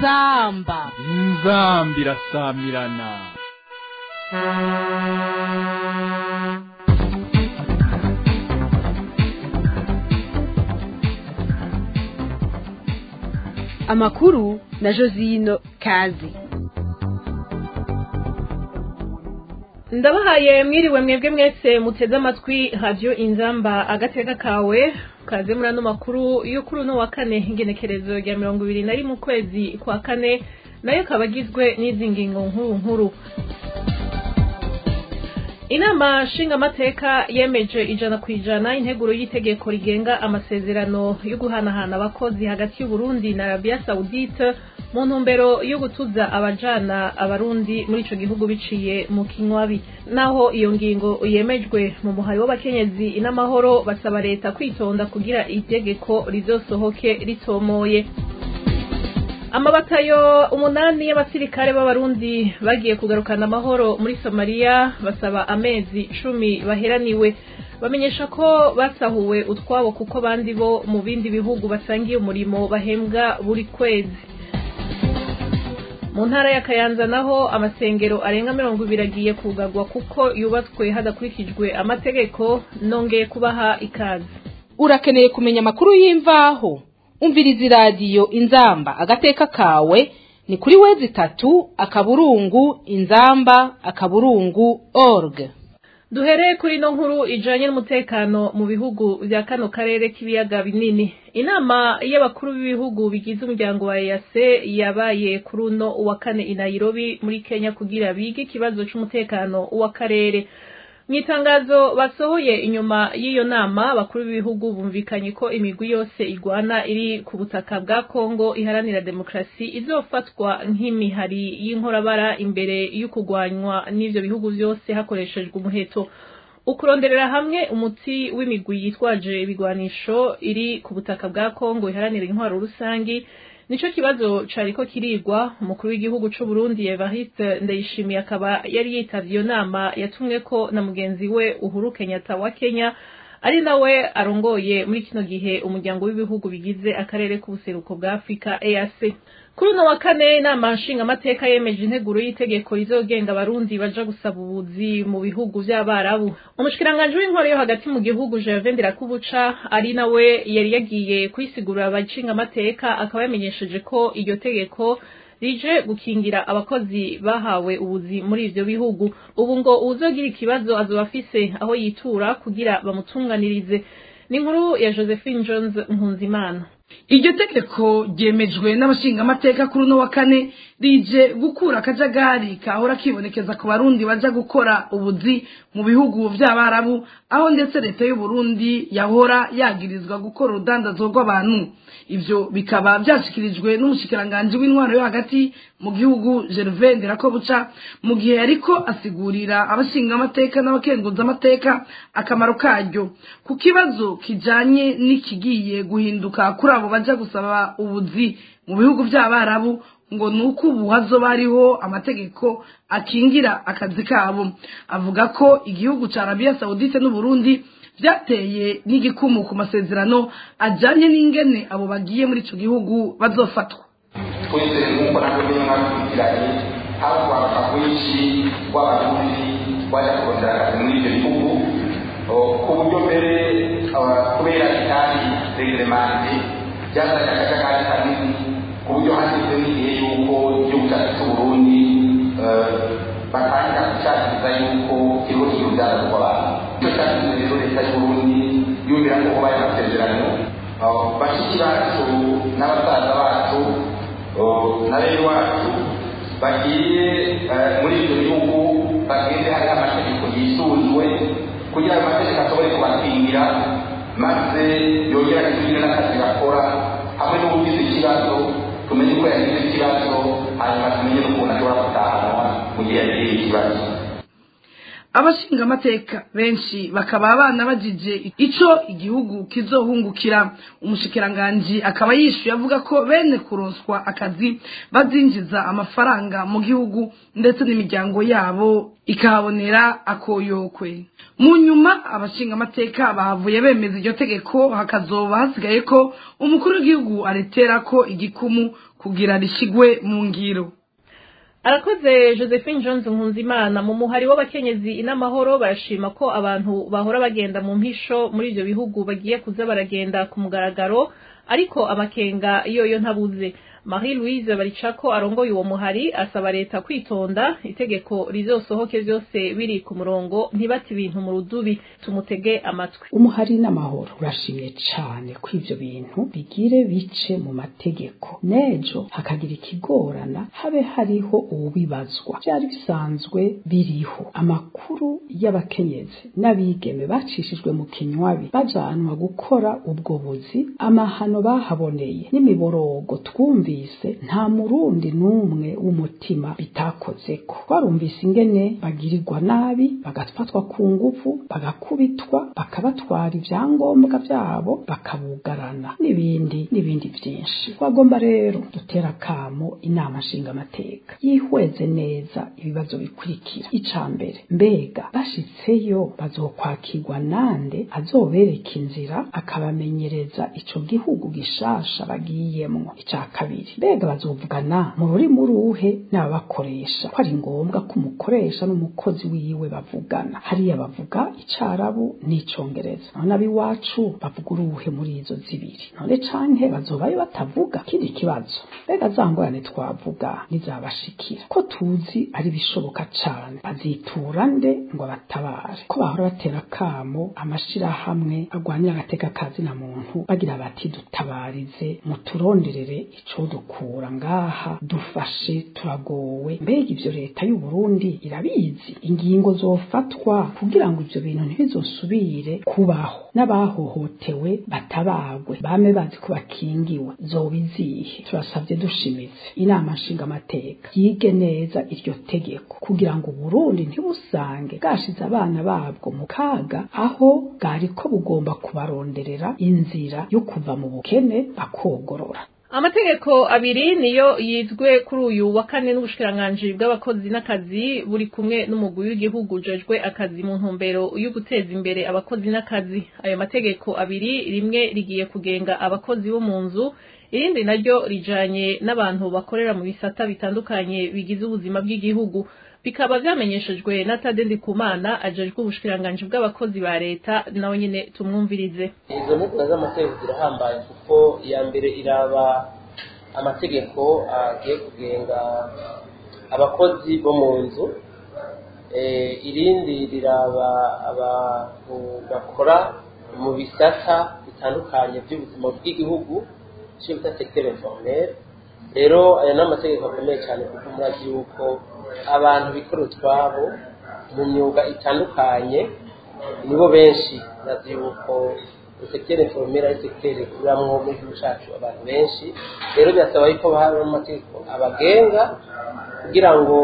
inzamba inzambi irasamirana amakuru na josino kazi ndabahaye mwiriwe mwebwe mwese muteze amatwi radiyo inzamba agateka kawe kaze muri ano makuru yo kuri uno wa kane ingenekerezo rya mirongo ibiri na rimwe ukwezi kwa kane nayo akaba agizwe n'izi ngingo nkuru nkuru inama nshingamateka yemeje ijana ku ijana integuro y'itegeko rigenga amasezerano yo guhanahana abakozi hagati y'uburundi na arabiya sawudite mu ntumbero yo gutuza abajana abarundi muri ico gihugu biciye mu kinywabi naho iyo ngingo yemejwe mu muhayi w'abakenyezi n'amahoro basaba leta kwitonda kugira itegeko rizosohoke ritomoye amabatayo umunani y'abasirikare b'abarundi bagiye kugarukana amahoro muri somaliya basaba amezi cumi baheraniwe bamenyesha ko basahuwe utwabo kuko bandi bo mu bindi bihugu basangiye umurimo bahembwa buri kwezi mu ntara ya kayanza naho amasengero arenga mirongo ibiri agiye kugarwa kuko yubatswe hadakurikijwe amategeko nongeye kubaha ikaze urakeneye kumenya amakuru y'imvaho umviriza iradiyo inzamba agateka kawe ni kuri wezi itatu akaburungu inzamba akaburungu org duhereye kuri ino nkuru ijanye n'umutekano mu bihugu vya kano karere k'ibiyaga binini inama y'abakuru b'ibihugu bigize umuryango wa EAC yabaye kuri uno wa kane i Nairobi muri Kenya kugira bige ikibazo c'umutekano w'akarere mu itangazo basohoye inyuma y'iyo nama abakuru b'ibihugu bumvikanye ko imigwi yose igwana iri ku butaka bwa kongo iharanira demokarasi izofatwa nk'imihari y'inkorabara imbere y'ukugwanywa n'ivyo bihugu vyose hakoreshejwe umuheto ukuronderera hamwe umuti w'imigwi yitwaje ibigwanisho iri ku butaka bwa kongo iharanira intwaro rusangi nico kibazo cariko kirigwa umukuru w'igihugu c'u Burundi Evariste Ndayishimiye akaba yari yitavye iyo nama yatumweko na mugenzi we Uhuru Kenyatta wa Kenya ari nawe arongoye muri kino gihe umuryango w'ibihugu bigize akarere k'ubuseruko bwa Afrika EAC kuri uno wa kane inama nshingamateka yemeje integuro y'itegeko rizogenga abarundi baja gusaba ubuzi mu bihugu vy'abarabu umushikiranganji w'intwaro yo hagati mu gihugu Gervais Ndirakubuca ari nawe yari yagiye kwisigurira abashingamateka akaba yamenyesheje ko iryo tegeko rije gukingira abakozi bahawe ubuzi muri ivyo bihugu ubu ngo uwuzogira ikibazo azoba afise aho yitura kugira bamutunganirize ni inkuru ya Josephine Jones Nkunzimana iryo tegeko ryemejwe n'abashingamateka kuri uno wa kane rije gukura akajagari kahora kibonekeza ku barundi baja gukora ubuzi mu bihugu vy'abarabu aho ndetse leta y'uburundi yahora yagirizwa gukora urudandazo rw'abantu ivyo bikaba vyashikirijwe n'umushikiranganji w'intwaro yo hagati mu gihugu Gervais Ndirakobuca mu gihe yariko asigurira abashingamateka n'abakenguzamateka akamaro karyo ku kibazo kijanye n'ikigiye guhinduka kuri abo baja gusaba ubuzi mu bihugu vy'abarabu ngo nuko ubu hazoba hariho amategeko akingira akazi kabo avuga ko igihugu ca Arabia Saudite n'Uburundi vyateye n'igikumu ku masezerano ajanye n'ingene abo bagiye muri ico gihugu bazofatwa twese nk'uko nabwo nyine mwakurikiranye havugwaga rwinshi rw'abarundi baja kurondera akazi muri ivyo bihugu ku buryo mbere kubera itari regeremante byazanye akajagari kanini ku buryo hashyizwe n'igihe yuko igihugu cyacu cy'uburundi batangira gushakiriza yuko kiriko kirubyara rw'abantu icyo cyatumye rero leta y'uburundi yumvira ko kubaye amasezerano bashiki bacu n'abasaza bacu na bene wacu bagiye muri ibyo bihugu bagende hariho amategeko yisunzwe kugira ayo mategeko ashobore kubakingira maze yongera kutugire n'akazi gakora hamwe n'ubugize ikibazo tumenye ko yagize ikibazo hanyuma tumenye n'ukuntu ashobora gutahanwa mu gihe yagize ikibazo abashingamateka benshi bakaba abana bagije ico igihugu kizohungukira umushikiranganji akaba yishuye avuga ko bene kuronswa akazi bazinjiza amafaranga mu gihugu ndetse n'imiryango yabo ikahabonera akoyokwe mu nyuma abashingamateka bahavuye bemeza iryo tegeko hakazoba hasigaye ko umukuru w'igihugu aretera ko igikumu kugira rishigwe mu ngiro arakoze josephine jones nkunzimana mu muhari w'abakenyezi inamahoro barashima ko abantu bahora bagenda mu mpisho muri ibyo bihugu bagiye kuza baragenda ku mugaragaro ariko amakenga yoyo ntabuze marie louise baricako arongoye uwo muhari asaba leta kwitonda itegeko rizosohoke byose biri ku murongo ntibate ibintu mu rudubi tumutege amatwi umuhari n'amahoro urashimye cyane ko ivyo bintu bigire bice mu mategeko nejo hakagira ikigorana habe hariho uwubibazwa byari bisanzwe biriho amakuru y'abakenyezi n'abigeme bacishijwe mu kinywabi bajanwa gukora ubwo buzi amahano bahaboneye n'imiborogo twumvise nta murundi n'umwe w'umutima bitakozeko twarumvise ingene bagirirwa nabi bagafatwa ku nguvu bagakubitwa bakabatwara ibyangombwa byabo bakabugarana n'ibindi n'ibindi byinshi twagomba rero dutera akamo inama nshingamateka yihweze neza ibibazo bikurikira ica mbere mbega bashitseyo bazokwakirwa nande azobereka inzira akabamenyereza ico gihugu gishasha bagiyemwo ica kabiri mbega bazovugana mu rurimi uruhe n'ababakoresha ko ari ngombwa ko umukoresha n'umukozi wiwe bavugana hariya bavuga icarabu n'icongereza none ab'iwacu bavuga uruhe muri izo zibiri none canke bazobayo batavuga kindi kibazo mbega za ngorane twavuga nizabashikira ko tuzi ari bishoboka cane bazitura nde ngo batabare ko bahora batera kamo amashirahamwe agwanira agateka kazina muntu bagira bati dutabarize muturonderere ico dukura ngaha dufashe turagowe mbega ivyo leta y'u Burundi irabizi ingingo zofatwa kugira ngo ivyo bintu ntibizosubire kubaho n'abahohotewe batabagwe bame bazi ko bakingiwe zobizihe turasabye dushimitse inama nshingamateka yige neza iryo tegeko kugira ngo Burundi ntibusange bwashize abana babwo mu kaga aho bwari ko bugomba kubaronderera inzira yo kuva mu bukene bakogorora amategeko abiri niyo yizwe kuri uyu wa kane n'ubushikiranganji bw'abakozi n'akazi buri kumwe n'umugwi w'igihugu ujejwe akazi mu ntumbero yo guteza imbere abakozi n'akazi ayo mategeko abiri rimwe rigiye kugenga abakozi bo mu nzu irindi naryo rijanye n'abantu bakorera mu bisata bitandukanye bigize ubuzima bw'igihugu bikaba vyamenyeshejwe na Tade Ndikumana ajejwe ubushikiranganji bw'abakozi ba leta nawe nyene tumwumvirize izo nteguro z'amategeko zirahambaye kuko iya mbere iraba amategeko agiye kugenga abakozi bo mu nzu irindi riraba abantu bakora mu bisata bitandukanye by'ubuzima bw'igihugu icyo bita secteur informel rero aya ni amategeko akomeye cyane kuko murazi yuko abantu bikorera utwabo mu myuga itandukanye nibo benshi murazi yuko secteur informel ari secteur ikuramwo mu gihugu cyacu abantu benshi rero birasaba yuko bahabwa amategeko abagenga kugira ngo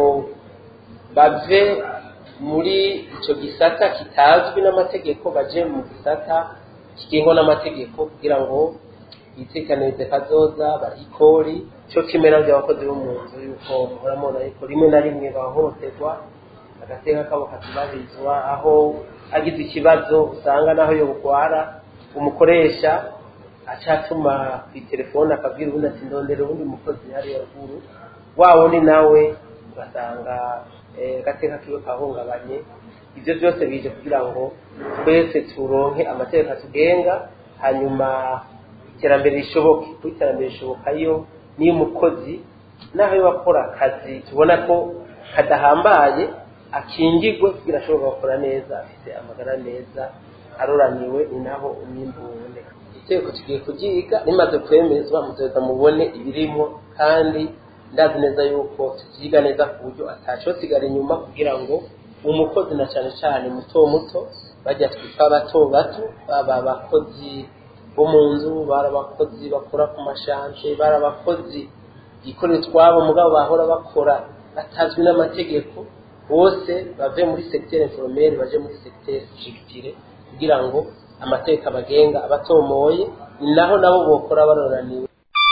bave muri icyo gisata kitazwi n'amategeko baje mu gisata kigengwa n'amategeko kugira ngo bitekanirize kazoza barikori cyo kimera by'abakozi bo mu nzu yuko muhora mubona yuko rimwe na rimwe bahohoterwa agateka kabo katubarizwa aho agize ikibazo usanga naho yo bugwara umukoresha acatuma ku telefone akabwira ubundi ati ndondera ubundi mukozi hariya ruguru wa wundi nawe ugasanga agateka kiwe kahungabanye ibyo byose bije kugira ngo twese turonke amategeko atugenga hanyuma iterambere rishoboke kuko iterambere rishoboka yo niyo umukozi naho yo akora akazi tubona ko kadahambaye akingirwe kugira ashobora gukora neza afite amagara meza aroraniwe ni naho umwimbu uboneka itegeko tugiye kuryiga rimaze kwemezwa muzoza mubone ibirimo kandi ndazi neza yuko tuziga neza ku buryo atacosigara inyuma kugira ngo umukozi na cyane cyane muto muto bajya twitwa bato bato baba abakozi bo mu nzu bari abakozi bakora ku mashanje bari abakozi bikorera utwabo mugabo bahora bakora batazwi n'amategeko bose bave muri secteur informel baje muri secteur structuré kugira ngo amateka bagenga abatomoye ni naho nabo bokora baroraniwe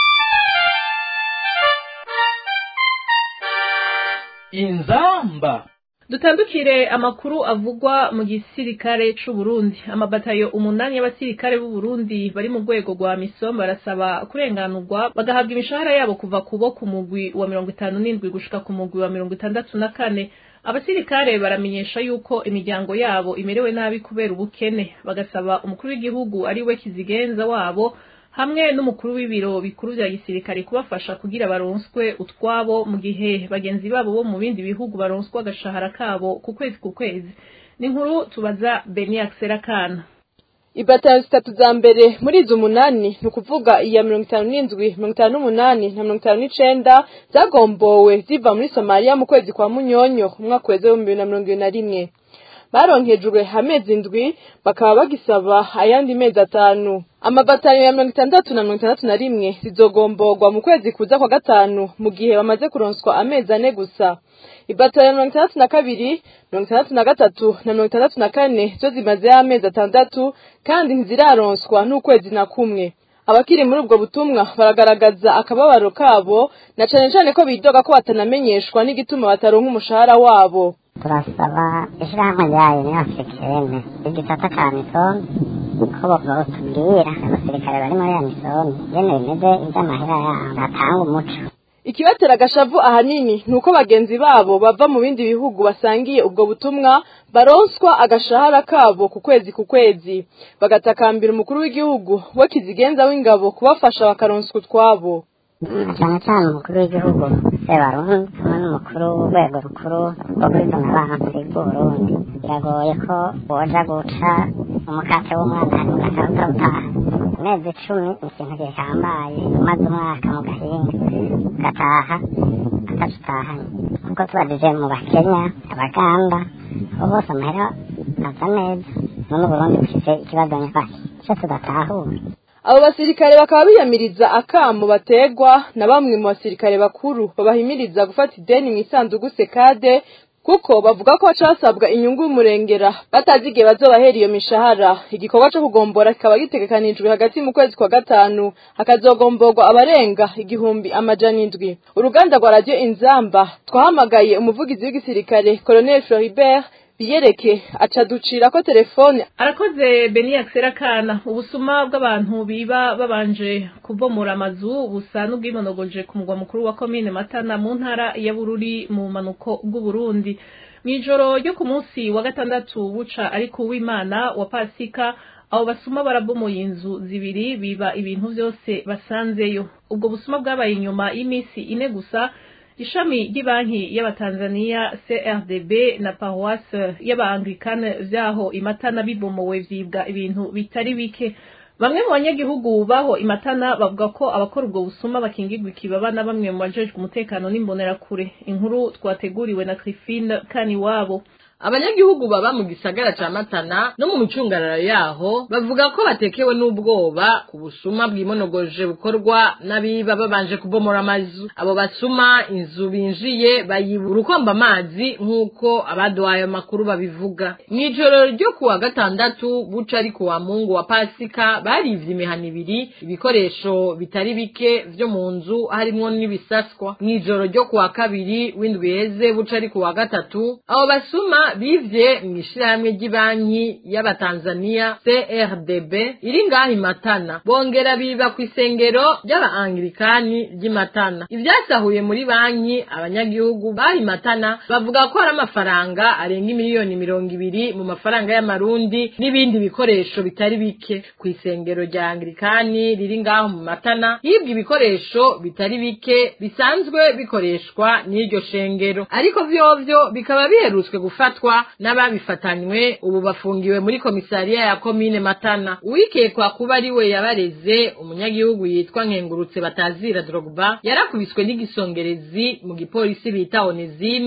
inzamba dutandukire amakuru avugwa mu gisirikare c'u Burundi amabatayo umunani y'abasirikare b'u Burundi bari mu rwego rwa misom barasaba kurenganurwa bagahabwa imishahara yabo kuva kubo ku mugwi wa mirongo itanu n'indwi gushika ku mugwi wa mirongo itandatu na kane abasirikare baramenyesha yuko imiryango yabo imerewe nabi kubera ubukene bagasaba umukuru w'igihugu ari we kizigenza wabo hamwe n'umukuru w'ibiro bikuru vya gisirikare kubafasha kugira baronswe utwabo mu gihe bagenzi babo bo mu bindi bihugu baronswa agashahara kabo ku kwezi ku kwezi ni inkuru tubaza Beniac Serakana ibatayo zitatu za mbere muri izo umunani ni ukuvuga iya mirongo itanu n'indwi mirongo itanu n'umunani na mirongo itanu n'icenda zagombowe ziva muri somaliya mu kwezi kwa munyonyo umwaka weze w'ibihumbi bibiri na mirongo ibiri na rimwe baronkejwe amezi indwi bakaba bagisaba ayandi mezi atanu amabatariyo ya mirongo itandatu na mirongo itandatu na rimwe zizogomborwa mu kwezi kuza kwa gatanu mu gihe bamaze kuronswa amezi ane gusa ibatariyo ya mirongo itandatu na kabiri mirongo itandatu na gatatu na mirongo itandatu na kane zo zimazeho amezi atandatu kandi ntiziraronswa n'ukwezi na kumwe abakiri muri ubwo butumwa baragaragaza akababaro kabo na cane cane ko bidoga ko batanamenyeshwa n'igituma bataronka umushahara wabo turasaba ishyirahamwe ryayo ni africaine igisata ka misoni ko botubwira abasirikare bari muri ya misoni ingene bimeze iby'amahera yabo batanga umuco ikibatera agashavu ahanini ni uko bagenzi babo bava mu bindi bihugu basangiye ubwo butumwa baronswa agashahara kabo ku kwezi ku kwezi bagatakambira umukuru w'igihugu we kizigenza w'ingabo kubafasha bakaronswa utwabo cyane cyane umukuru w'igihugu sebarundi hamwe n'umukuru w'urwego rukuru rwo kuri donabansi bw'uburundi biragoye ko woja guca umukate w'umwana hanyuma ugahita utaha amezi icumi ni ikintu gihambaye umaze umwaka mu gahinga ugataha atacutahanye kuko tubajije mu bakenya abaganda abo bose amahera aza neza none uburundi bufite ikibazo nyafashe icyo tudatahura abo basirikare bakaba biyamiriza akamo bategwa na bamwe mu basirikare bakuru babahimiriza gufata ideni mu isanduku sekade kuko bavuga ko casabwa inyungu y'umurengera batazi igihe bazobahera iyo mishahara igikorwa co kugombora kikaba gitegekanijwe hagati mu kwezi kwa gatanu hakazogomborwa abarenga igihumbi amajana indwi uruganda rwa radiyo inzamba twahamagaye umuvugizi w'igisirikare colonel floribert biyereke aca ducira ko telefone arakoze Beniac Serakana ubusuma bw'abantu biba babanje kubomora amazu busa n'ubwimonogoje ku mugwa mukuru wa komine Matana mu ntara ya Bururi mu manuko bw'u Burundi mw'ijoro ryo ku munsi wa gatandatu buca ariko uw'Imana wa Pasika abo basuma barabomoye inzu zibiri biba ibintu byose basanzeyo ubwo busuma bwabaye inyuma y'iminsi ine gusa ishami ry'ibanki y'abatanzaniya CRDB na paroisse y'abaanglikane vyaho imatana bibomowe vyibwa ibintu bitari bike bamwe mu banyagihugu baho imatana bavuga ko abakora ubwo busuma bakingirwa ikibaba na bamwe mu bajejwe umutekano n'imbonerakure inkuru twateguriwe na Trifine Kaniwabo abanyagihugu baba mu gisagara ca matana no mu micungararo yaho bavuga ko batekewe n'ubwoba ku busuma bwimonogoje bukorwa n'abiba babanje kubomora amazu abo basuma inzu binjiye bayiba urukomba amazi nk'uko abaduhaye amakuru babivuga mw'ijoro ryo kuwa gatandatu buca ari kuwa mungu wa pasika barivye imihana ibiri ibikoresho bitari bike vyo mu nzu harimwo n'ibisaswa mw'ijoro ryo kuwa kabiri w'indwi heze buca ari kuwa gatatu abo basuma bivye mw'ishirahamwe ry'ibanki y'abatanzaniya CRDB iri ngaho imatana bongera biba ku isengero ry'abaanglikani ry'imatana ivyasahuye muri banki abanyagihugu baho imatana bavuga ko hari amafaranga arenga miliyoni mirongo ibiri mu mafaranga y'amarundi n'ibindi bikoresho bitari bike ku isengero rya anglikani riri ngaho mu matana hibwa ibikoresho bitari bike bisanzwe bikoreshwa n'iryo shengero ariko vyovyo bikaba biherutswe gufatwa n'ababifatanywe ubu bafungiwe muri komisariya ya komine matana uwikekwa kuba ari we yabareze umunyagihugu yitwa nkengurutse batazira drogba yarakubiswe n'igisongerezi mu gipolisi bita onesime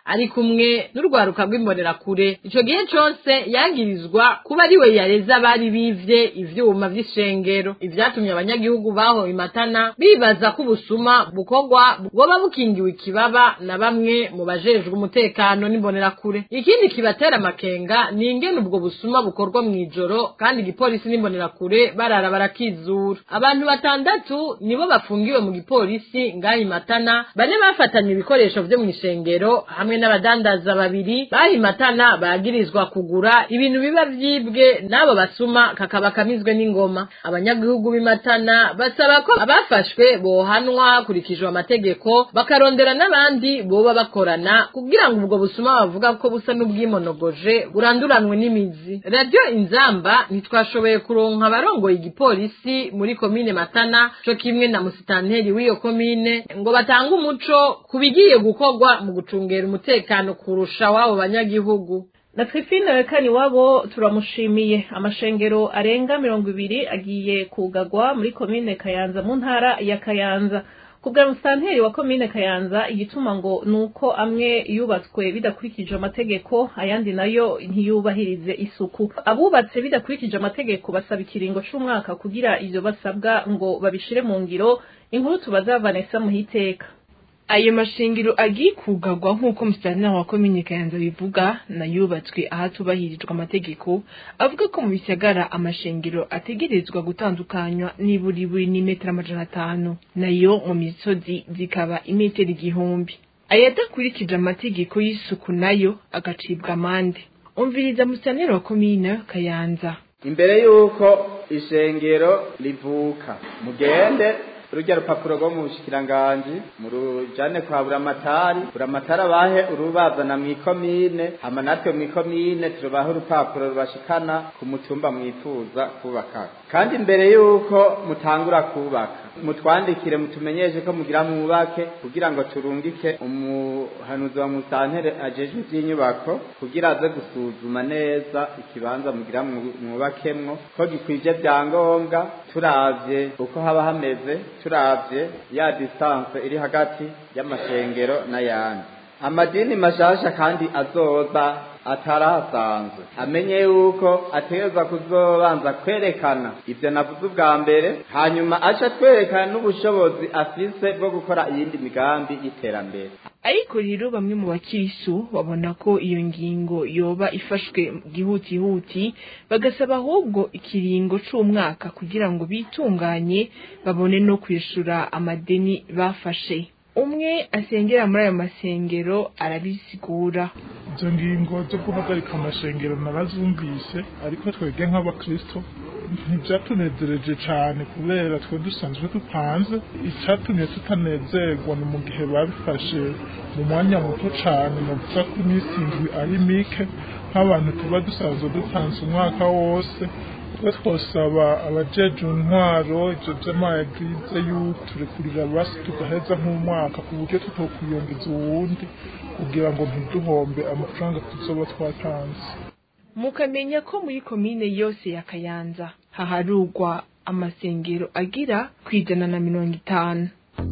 ari kumwe n'urwaruka rw'imbonerakure ico gihe cose yagirizwa kuba ari we yareze abari bivye ivyuma vy'ishengero ivyatumye abanyagihugu baho imatana bibaza ko ubusuma bukorwa bwoba bukingiwe ikibaba na bamwe mu bajejwe umutekano n'imbonerakure ikindi kibatera amakenga ni ingene ubwo busuma bukorwa mw'ijoro kandi igipolisi n'imbonerakure barara barakizura abantu batandatu nibo bafungiwe mu gipolisi ngaho imatana bane bafatanye ibikoresho vyo mw'ishengero hamwe n'abadandaza babiri baho imatana bagirizwa kugura ibintu biba vyibwe n'abo basuma kakaba kamizwe n'ingoma abanyagihugu b'imatana basaba ko abafashwe bohanwa hakurikijwe amategeko bakarondera n'abandi boba bakorana kugira ngo ubwo busuma bavuga ko busa n'ubwimonogoje buranduranwe n'imizi radiyo inzamba ntitwashoboye kuronka abarongoye igipolisi muri komine matana co kimwe na musitanteri w'iyo komine ngo batange umuco ku bigiye gukorwa mu gucungera umutekano kurusha w'abo banyagihugu na twifine kani wabo turamushimiye amashengero arenga mirongo ibiri agiye kugagwa muri komine kayanza mu ntara ya kayanza kubwa musitanteri wa komine kayanza igituma ngo nuko amwe yubatswe bidakurikije amategeko ayandi nayo ntiyubahirize isuku abubatse bidakurikije amategeko basaba ikiringo c'umwaka kugira ivyo basabwa ngo babishire mu ngiro inkuru tubaza Vanessa muhiteka ayo mashingiro agiye kugagwa nk'uko musitanteri wa komine kayanza bivuga nayubatswe ahatubahirijwe amategeko avuga ko mu bisagara amashengero ategerezwa gutandukanywa niburi buri n'imetero amajana atanu nayo mu misozi zikaba imetero igihumbi ayadakurikije amategeko y'isuku nayo agacibwa amande umviriza musitanteri wa komine kayanza imbere y'uko ishengero rivuka mugende urujya rupapuro rwo mu bushikiranganji murujane kwa buramatari buramatari abahe urubazana mw'ikomine hama natwe mw'ikomine turubahe urupapuro rubashikana ku mutumba mwifuza kubaka kandi mbere y'uko mutangura kubaka mutwandikire mutumenyeshe ko mugira mwubake kugira ngo turungike umuhanuzi wa musantere ajejwe ivy'inyubako kugira aze gusuzuma neza ikibanza mugira mwubakemwo ko gikwije vyangombwa turavye uko haba hameze turavye ya distance iri hagati y'amashengero n'ayandi amadini mashasha kandi azoza atarahasanzwe amenye yuko ategerezwa kuzobanza kwerekana ivyo navuze ubwa mbere hanyuma aca twerekana n'ubushobozi afise bwo gukora iyindi migambi y'iterambere ariko rero bamwe mu bakirisu babona ko iyo ngingo yoba ifashwe gihutihuti bagasaba ahubwo ikiringo c'umwaka kugira ngo bitunganye babone no kwishura amadeni bafashe umwe asengera muri ayo masengero arabisigura izo ngingo zo guhagarika amashengero narazumvise ariko twebwe nk'abakristo ntibyatunezereje cyane kubera twe dusanzwe dupanze icyatumye tutanezerwa ni mu gihe babifashe mu mwanya muto cyane navuga ko iminsi indwi ari mike nk'abantu tuba dusanzwe dupanze umwaka wose twe twosaba abajeje intwaro ibyo by'amaegirize y'uturekurira basi tugaheza nk'umwaka ku buryo tutokwiyongeza uwundi kugira ngo ntiduhombe amafaranga tuzoba twatanze mukamenya ko muri komine yose ya kayanza haharugwa amasengero agira ku ijana na mirongo itanu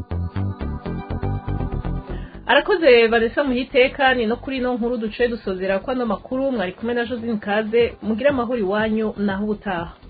arakoze vanessa muhiteka ni no kuri ino nkuru duce dusozera ko ano makuru mwari kumwe na josine kaze mugire amahoro iwanyu naho ubutaha